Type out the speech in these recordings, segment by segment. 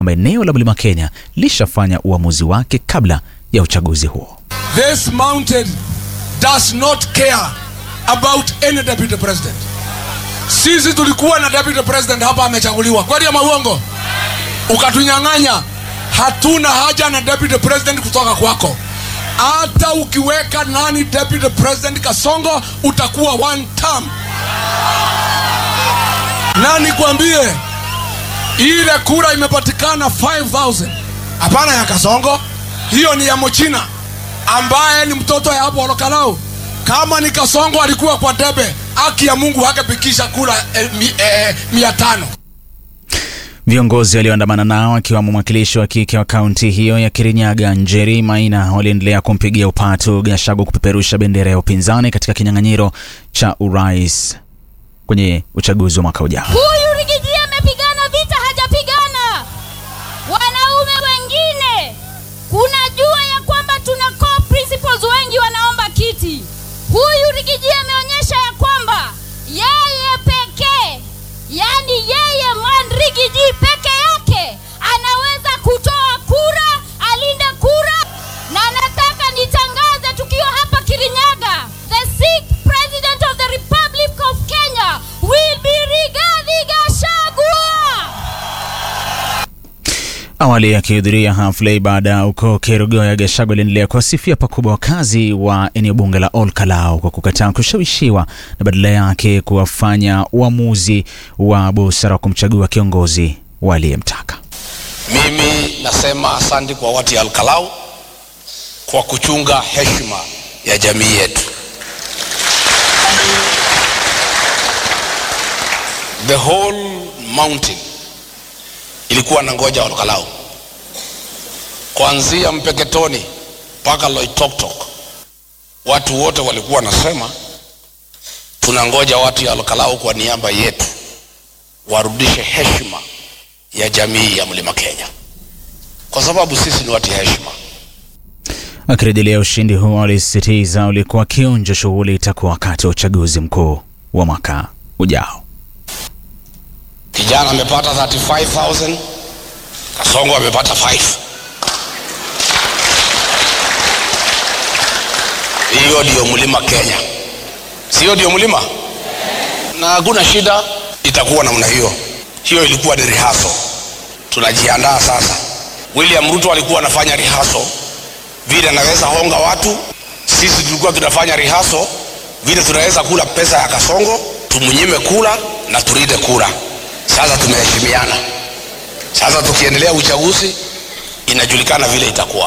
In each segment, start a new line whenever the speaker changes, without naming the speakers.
kwamba eneo la Mlima Kenya lishafanya uamuzi wake kabla ya uchaguzi huo.
This mountain does not care about any deputy president. Sisi tulikuwa na deputy president hapa amechaguliwa, kweli ama uongo? Ukatunyang'anya. Hatuna haja na deputy president kutoka kwako. Hata ukiweka nani deputy president Kasongo, utakuwa one term. Na nikwambie ile kura imepatikana 5000 hapana ya Kasongo, hiyo ni ya Mochina ambaye ni mtoto ya hapo Olokalau. Kama ni Kasongo alikuwa kwa debe, haki ya Mungu hakepikisha kura eh, mi, eh, mia tano.
Viongozi walioandamana nao akiwemo mwakilishi wa kike wa kaunti hiyo ya Kirinyaga Njeri Maina waliendelea kumpigia upatu Gachagua kupeperusha bendera ya upinzani katika kinyang'anyiro cha urais kwenye uchaguzi wa mwaka ujao.
Huyu Rigiji amepigana vita, hajapigana. Wanaume wengine, kunajua ya kwamba tuna core principles, wengi wanaomba kiti. Huyu Rigiji ameonyesha ya kwamba yeye pekee, yani yeye man Rigiji peke yake anaweza kutoa kura, alinde kura, na nataka nitangaze tukiwa hapa Kirinyaga, the sixth president of the Republic of Kenya will be Rigathi Gachagua.
Awali akihudhuria hafla ibada huko Kerugoya, Gachagua aliendelea kuwasifia pakubwa wakazi wa eneo bunge la Ol Kalou kwa kukataa kushawishiwa na badala yake kuwafanya uamuzi wa busara wa kumchagua kiongozi waliyemtaka.
Mimi nasema asante kwa watu ya Alkalau kwa kuchunga heshima ya jamii yetu. The whole mountain ilikuwa na ngoja Alkalau, kuanzia Mpeketoni mpaka Loitoktok. Watu wote walikuwa wanasema tunangoja watu ya Alkalau kwa niaba yetu warudishe heshima ya jamii ya Mlima Kenya, kwa sababu sisi ni watu ya heshima.
Akirejelea ushindi huo, alisisitiza ulikuwa kionjo shughuli itakuwa wakati wa uchaguzi mkuu wa mwaka ujao.
Kijana amepata 35000 Kasongo amepata 5. Hiyo ndiyo Mlima Kenya, sio ndio mlima? Na hakuna shida, itakuwa namna hiyo. Hiyo ilikuwa ni rehearsal, tunajiandaa sasa. William Ruto alikuwa anafanya rehearsal vile anaweza honga watu, sisi tulikuwa tunafanya rehearsal vile tunaweza kula pesa ya Kasongo, tumnyime kula na turide kura. Sasa tumeheshimiana. Sasa tukiendelea uchaguzi, inajulikana vile itakuwa.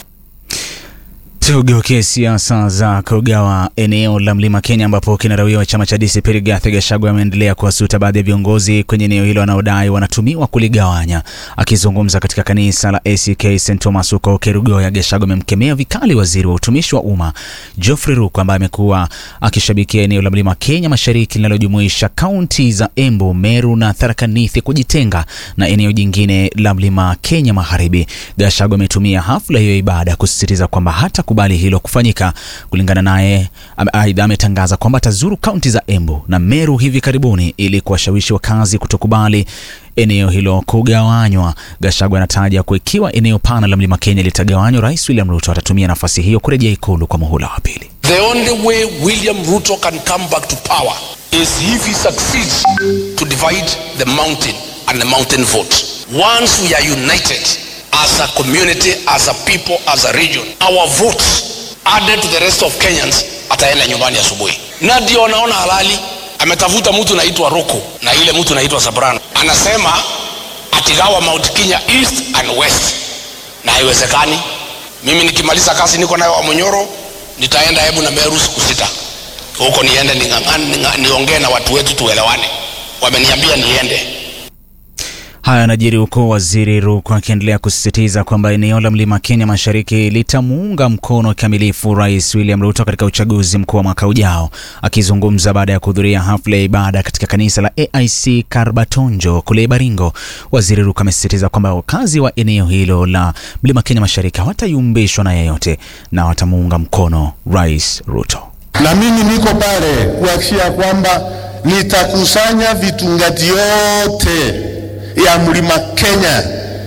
Tugeukie siasa za kugawa eneo la Mlima Kenya ambapo kinara wa chama cha DCP Rigathi Gachagua ameendelea kuwasuta baadhi ya viongozi kwenye eneo hilo wanaodai wanatumiwa kuligawanya. Akizungumza katika kanisa la ACK St Thomas huko Kerugoya, Gachagua amemkemea vikali waziri wa utumishi wa umma Geoffrey Ruku ambaye amekuwa akishabikia eneo la Mlima Kenya Mashariki linalojumuisha kaunti za Embu, Meru na Tharaka Nithi kujitenga na eneo jingine la Mlima Kenya Magharibi. Gachagua ametumia hafla hiyo ya ibada kusisitiza kwamba hata kubali hilo kufanyika. Kulingana naye, aidha ametangaza kwamba atazuru kaunti za Embu na Meru hivi karibuni ili kuwashawishi wakazi kutokubali eneo hilo kugawanywa. Gachagua anataja kuwa ikiwa eneo pana la Mlima Kenya litagawanywa, Rais William Ruto atatumia nafasi hiyo kurejea ikulu kwa muhula wa pili.
The only way William Ruto can come back to power is if he succeeds to divide the mountain and the mountain vote. Once we are united as a community, as a people, as a region, our votes added to the rest of Kenyans ataenda nyumbani asubuhi. Na ndio naona halali ametafuta mtu naitwa Roko na ile mtu naitwa Sabrano, anasema atigawa Mount Kenya east and west, na haiwezekani. Mimi nikimaliza kazi niko nayo Wamunyoro, nitaenda Embu na Meru siku sita huko, niende ning'ang'ane, niongee na watu wetu tuelewane. Wameniambia niende.
Haya yanajiri huku waziri Ruku akiendelea kusisitiza kwamba eneo la Mlima Kenya Mashariki litamuunga mkono kikamilifu Rais William Ruto katika uchaguzi mkuu wa mwaka ujao. Akizungumza baada ya kuhudhuria hafla ya ibada katika kanisa la AIC Karbatonjo kule Baringo, waziri Ruku amesisitiza kwamba wakazi wa eneo hilo la Mlima Kenya Mashariki hawatayumbishwa na yeyote na watamuunga mkono Rais Ruto.
Na mimi niko pale kuhakikisha kwamba nitakusanya vitungati yote ya Mlima Kenya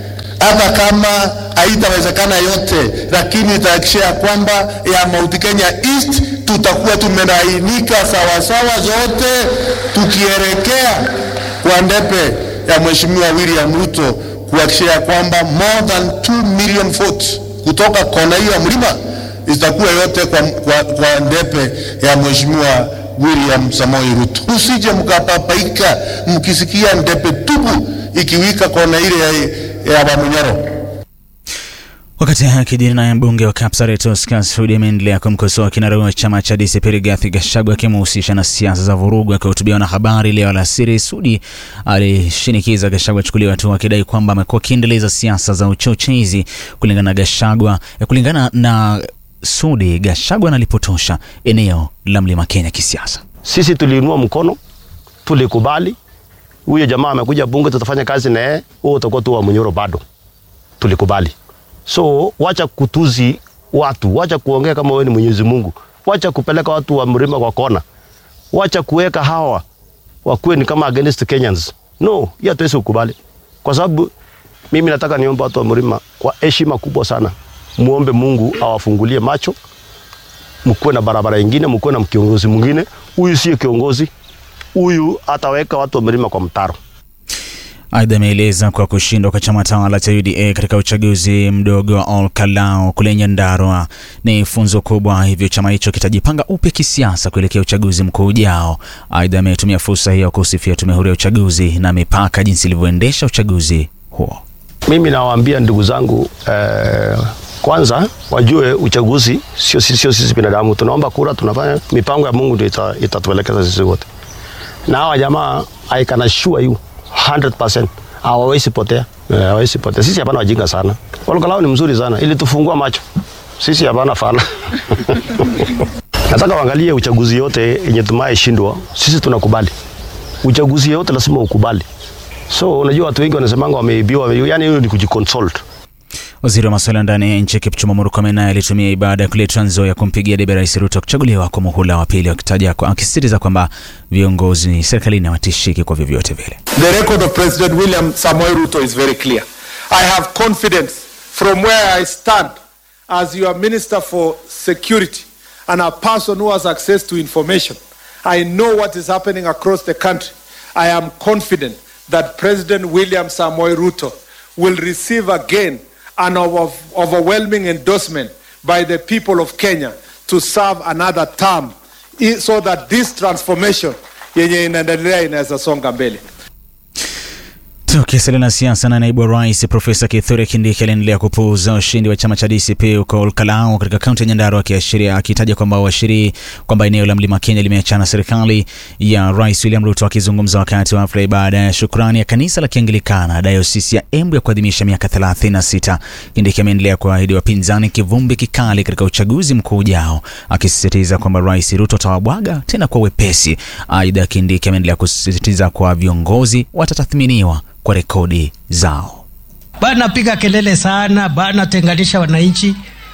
hata kama haitawezekana yote, lakini itahakikisha ya kwamba ya Mount Kenya East tutakuwa tumelainika sawasawa zote, tukielekea kwa ndepe ya Mheshimiwa William Ruto kuhakikisha ya kwamba more than 2 million votes kutoka kona hiyo ya mlima itakuwa yote kwa, kwa, kwa ndepe ya Mheshimiwa William Samoei Ruto. Usije mkapapaika mkisikia ndepe tupu ikiwika kona ile ya, ya Wamunyoro.
Wakati akijiri naye mbunge wa Kapsaret Oscar Sudi ameendelea kumkosoa kinara wa chama cha DCP Rigathi Gachagua akimhusisha na siasa za vurugu. Akihutubia na habari leo alasiri, Sudi alishinikiza Gachagua achukuliwe hatua, akidai kwamba amekuwa akiendeleza siasa za uchochezi. Kulingana na Gachagua, kulingana na Sudi, Gachagua analipotosha eneo la Mlima Kenya kisiasa.
Sisi tuliinua mkono, tulikubali huyo jamaa amekuja bunge, tutafanya kazi na yeye, wewe utakuwa tu wa Munyoro bado, tulikubali. So wacha kutuzi watu, wacha kuongea kama wewe ni Mwenyezi Mungu, wacha kupeleka watu wa mlima kwa kona, wacha kuweka hawa wakuwe ni kama against Kenyans. No, hiyo hatuwezi kukubali, kwa sababu mimi nataka niombe watu wa mlima kwa heshima kubwa sana, muombe Mungu awafungulie macho, mkuwe na barabara ingine, mkuwe na kiongozi mwingine. Huyu sio kiongozi, huyu ataweka watu wa mlima kwa mtaro.
Aidha, ameeleza kwa kushindwa kwa chama tawala cha UDA katika uchaguzi mdogo wa Ol Kalou kule Nyandarua ni funzo kubwa, hivyo chama hicho kitajipanga upya kisiasa kuelekea uchaguzi mkuu ujao. Aidha, ametumia fursa hiyo kusifia tume huru ya uchaguzi na mipaka jinsi ilivyoendesha uchaguzi huo.
Mimi nawaambia ndugu zangu eh, kwanza wajue uchaguzi sio sisi, sio sisi binadamu. Tunaomba kura, tunafanya mipango ya Mungu ndio ita, itatuelekeza sisi wote, na hawa jamaa I can assure you 100% hawawezi potea, Eh, hawawezi potea. Sisi hapana wajinga sana. Ol Kalou ni mzuri sana, ili tufungua macho. Sisi hapana fala. Nataka waangalie uchaguzi yote yenye tumaye shindwa, sisi tunakubali uchaguzi yote, lazima ukubali. So unajua watu wengi wanasemanga wameibiwa, yani hiyo ni kujiconsult.
Waziri wa masuala ya ndani ya nchi Kipchumba Murkomen naye alitumia ibada ya kule Trans Nzoia kumpigia debe Rais Ruto kuchaguliwa kwa muhula wa pili, akitaja akisisitiza kwamba viongozi serikalini hawatishiki kwa vyovyote vile.
The record of President William Samoei Ruto is very clear. I have confidence from where I stand as your Minister for Security and a person who has access to information. I know what is happening across the country. I am confident that President William Samoei Ruto will receive again an over- overwhelming endorsement by the people of Kenya to serve another term i- so that this transformation yenye inaendelea inaweza songa mbele.
Tukisalia na siasa, na naibu wa rais Profesa Kithure Kindiki aliendelea kupuuza ushindi wa chama cha DCP huko Ol Kalou katika kaunti ya Nyandarua, akiashiria akitaja kwamba uashiri kwamba eneo la mlima Kenya limeachana serikali ya Rais William Ruto. Akizungumza wakati wa hafla ibada ya shukrani ya kanisa la Kianglikana dayosisi ya Embu ya kuadhimisha miaka 36, Kindiki ameendelea kuahidi wapinzani kivumbi kikali katika uchaguzi mkuu ujao, akisisitiza kwamba Rais Ruto atawabwaga tena kwa wepesi. Aidha, Kindiki ameendelea kusisitiza kwa viongozi watatathminiwa kwa rekodi zao.
bana piga kelele sana bana tenganisha wananchi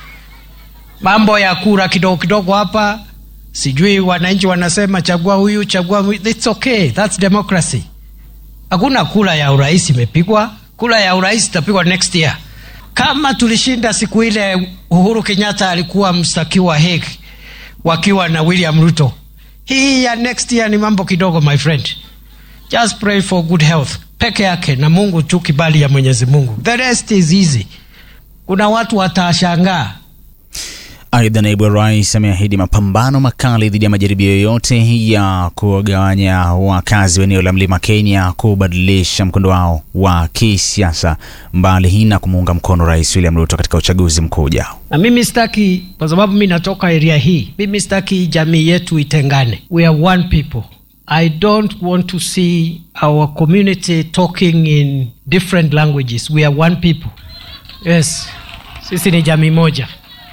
mambo ya kura kidogo kidogo hapa sijui wananchi wanasema chagua huyu chagua huyu it's okay that's democracy hakuna kura ya urais imepigwa kura ya urais itapigwa next year kama tulishinda siku ile uhuru kenyatta alikuwa mstakiwa Hague wakiwa na william ruto hii ya next year ni mambo kidogo my friend just pray for good health peke yake na mungu tu kibali ya mwenyezi mungu the rest is easy kuna watu watashangaa
Aidha, naibu wa rais ameahidi mapambano makali dhidi ya majaribio yoyote ya kuwagawanya wakazi wa eneo la mlima Kenya kubadilisha mkondo wao wa kisiasa, mbali hii na kumuunga mkono Rais William Ruto katika uchaguzi mkuu ujao.
na mimi sitaki kwa sababu mi natoka area hii mimi sitaki jamii yetu itengane we are one people i don't want to see our community talking in different languages we are one people yes sisi ni jamii moja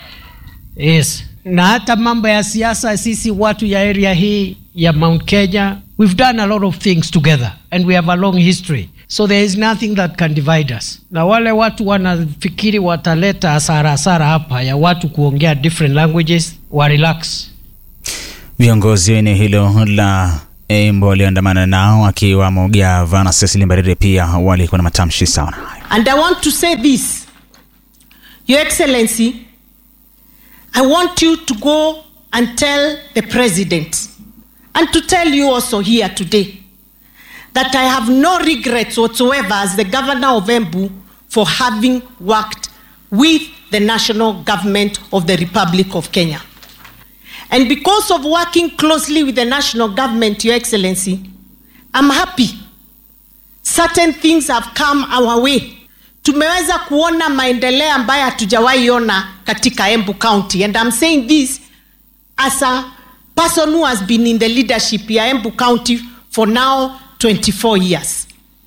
yes na hata mambo ya siasa sisi watu ya area hii ya mount kenya we've done a lot of things together and we have a long history so there is nothing that can divide us na wale watu wanafikiri wataleta hasara hasara hapa ya watu kuongea different languages wa relax
Viongozi wa eneo hilo la Embu walioandamana nao akiwamo gavana Cecily Mbarire pia walikuwa na matamshi sawa na hayo.
And I want to say this Your Excellency, I want you to go and tell the President, and to tell you also here today, that I have no regrets whatsoever as the Governor of Embu for having worked with the national government of the Republic of Kenya. And because of working closely with the national government, Your Excellency, I'm happy. Certain things have come our way. Tumeweza kuona maendeleo ambayo hatujawahi ona katika Embu County. And I'm saying this as a person who has been in the leadership ya Embu County for now 24 years.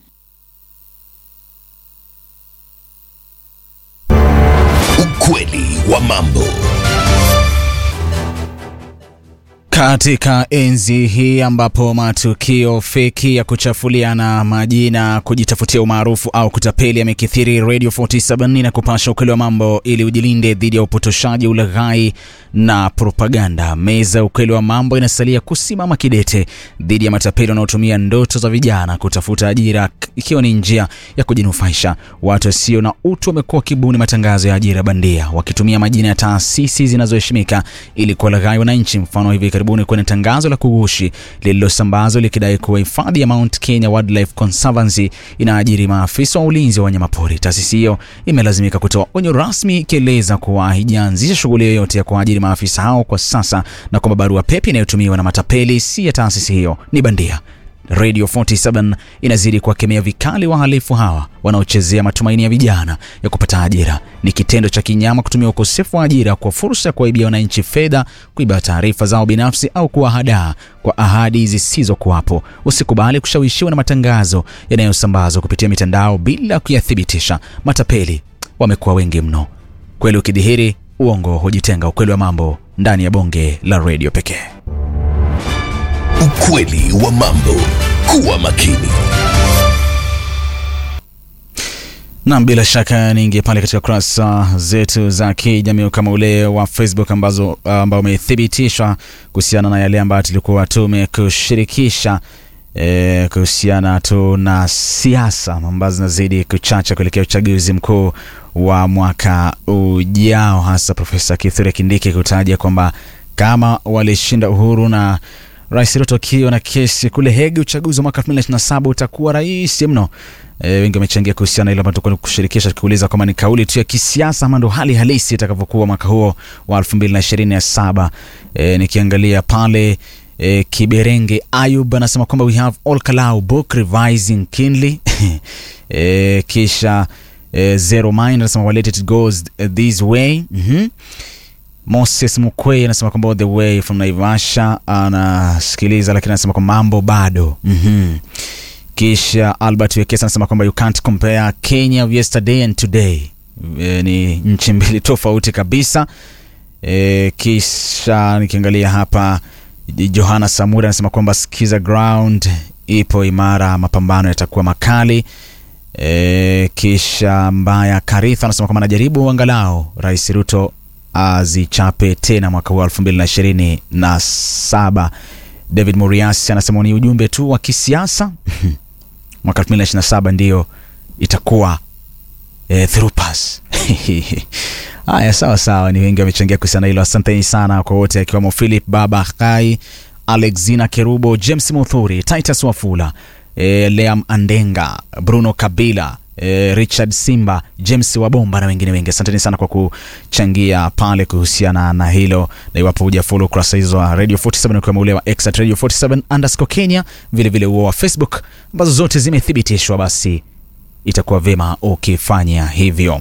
Ukweli wa mambo.
Katika enzi hii ambapo matukio feki ya kuchafuliana majina, kujitafutia umaarufu au kutapeli yamekithiri, Radio 47 na kupasha ukweli wa mambo ili ujilinde dhidi ya upotoshaji, ulaghai na propaganda. Meza ya ukweli wa mambo inasalia kusimama kidete dhidi ya matapeli wanaotumia ndoto za vijana kutafuta ajira, ikiwa ni njia ya kujinufaisha. Watu wasio na utu wamekuwa wakibuni matangazo ya ajira bandia, wakitumia majina ya taasisi zinazoheshimika ili kuwalaghai wananchi. Mfano hivi karibuni kwenye tangazo la kugushi lililosambazwa likidai kuwa hifadhi ya Mount Kenya Wildlife Conservancy inaajiri maafisa wa ulinzi wa wanyamapori. Taasisi hiyo imelazimika kutoa onyo rasmi ikieleza kuwa haijaanzisha shughuli yoyote ya kuajiri maafisa hao kwa sasa na kwamba barua pepe inayotumiwa na matapeli si ya taasisi hiyo, ni bandia. Radio 47 inazidi kuwakemea vikali wahalifu hawa wanaochezea matumaini ya vijana ya kupata ajira. Ni kitendo cha kinyama kutumia ukosefu wa ajira kwa fursa ya kuwaibia wananchi fedha, kuiba taarifa zao binafsi au kuwahadaa kwa ahadi zisizokuwapo. Usikubali kushawishiwa na matangazo yanayosambazwa kupitia mitandao bila kuyathibitisha. Matapeli wamekuwa wengi mno. Kweli ukidhihiri, uongo hujitenga. Ukweli wa mambo ndani ya bonge la redio pekee.
Ukweli wa mambo. Kuwa makini.
Naam, bila shaka niingie pale katika kurasa zetu za kijamii kama ule wa Facebook ambazo ambao umethibitishwa kuhusiana na yale ambayo tulikuwa tumekushirikisha e, kuhusiana tu na siasa ambazo zinazidi kuchacha kuelekea uchaguzi mkuu wa mwaka ujao, hasa Profesa Kithure Kindiki kutaja kwamba kama walishinda Uhuru na Rais Ruto akiwa na kesi kule Hague, uchaguzi wa mwaka 2027 utakuwa rahisi mno. E, wengi wamechangia kuhusiana na ile ambayo tulikuwa kushirikisha tukiuliza kama ni kauli tu ya kisiasa ama ndo hali halisi itakavyokuwa mwaka huo wa 2027. E, nikiangalia pale e, Kiberenge Ayub anasema kwamba we have all Kalau book revising keenly e, kisha e, Zero Mind anasema well, let it goes this way mm -hmm. Moses Mukwe anasema kwamba all the way from Naivasha anasikiliza, lakini anasema kwamba mambo bado mm -hmm. Kisha Albert Wekesa anasema kwamba you can't compare Kenya of yesterday and today. E, ni nchi mbili tofauti kabisa. E, kisha nikiangalia hapa Johanna Samura anasema kwamba skiza ground ipo imara, mapambano yatakuwa makali. E, kisha Mbaya Karitha anasema kwamba anajaribu angalau Rais Ruto azichape tena mwaka huu elfu mbili na ishirini na saba. David Muriasi anasema ni ujumbe tu wa kisiasa mwaka elfu mbili na ishirini na saba ndiyo itakuwa e, through pass haya sawa sawa, ni wengi wamechangia kuhusiana hilo. Asanteni sana kwa wote, akiwemo Philip Baba Kai, Alexina Kerubo, James Muthuri, Titus Wafula, e, Leam Andenga, Bruno Kabila E, Richard Simba, James Wabomba na wengine wengi. Asanteni sana kwa kuchangia pale kuhusiana na hilo, na iwapo hujafollow kurasa hizo wa Radio 47 ukiwemo ule wa X at Radio 47 underscore Kenya, vile vile huo wa Facebook ambazo zote zimethibitishwa, basi itakuwa vema ukifanya hivyo.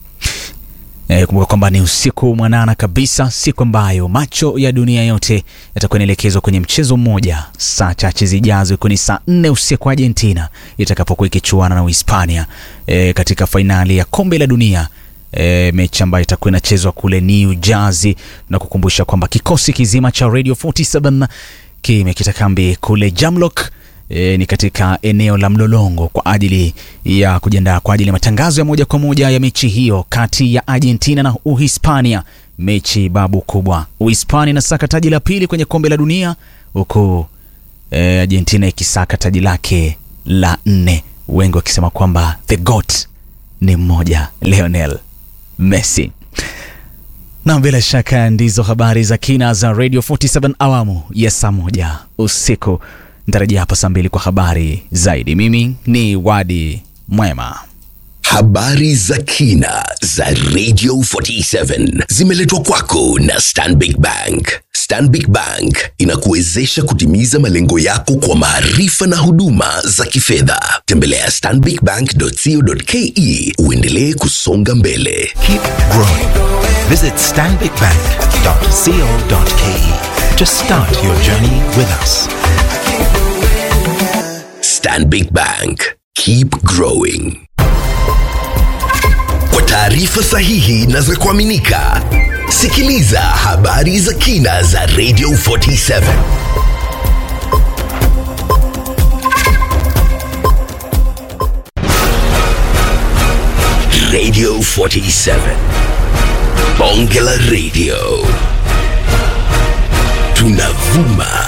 E, kumbuka kwamba ni usiku mwanana kabisa, siku ambayo macho ya dunia yote yatakuwa yanaelekezwa kwenye mchezo mmoja saa chache zijazo, ikiwa ni saa nne usiku Argentina itakapokuwa ikichuana na Uhispania e, katika fainali ya kombe la dunia e, mechi ambayo itakuwa inachezwa kule New Jersey, na kukumbusha kwamba kikosi kizima cha Radio 47 kimekita kambi kule Jamlock E, ni katika eneo la Mlolongo kwa ajili ya kujiandaa kwa ajili ya matangazo ya moja kwa moja ya mechi hiyo kati ya Argentina na Uhispania, mechi babu kubwa. Uhispania inasaka taji la pili kwenye kombe la dunia huku e, Argentina ikisaka taji lake la nne, wengi wakisema kwamba the goat ni mmoja, Lionel Messi. Na bila shaka ndizo habari za kina za Radio 47 awamu ya saa moja usiku. Nitarejea hapa saa mbili kwa habari zaidi. Mimi ni Wadi Mwema.
Habari za kina za Radio 47 zimeletwa kwako na Stanbic Bank. Stanbic Bank inakuwezesha kutimiza malengo yako kwa maarifa na huduma za kifedha. Tembelea stanbicbank.co.ke uendelee kusonga mbele.
Keep growing. Visit stanbicbank.co.ke to start your journey with us.
Stanbic Bank. Keep growing. Kwa taarifa sahihi na za kuaminika, sikiliza habari za kina za Radio 47. Radio 47. Bonge la Radio. Tunavuma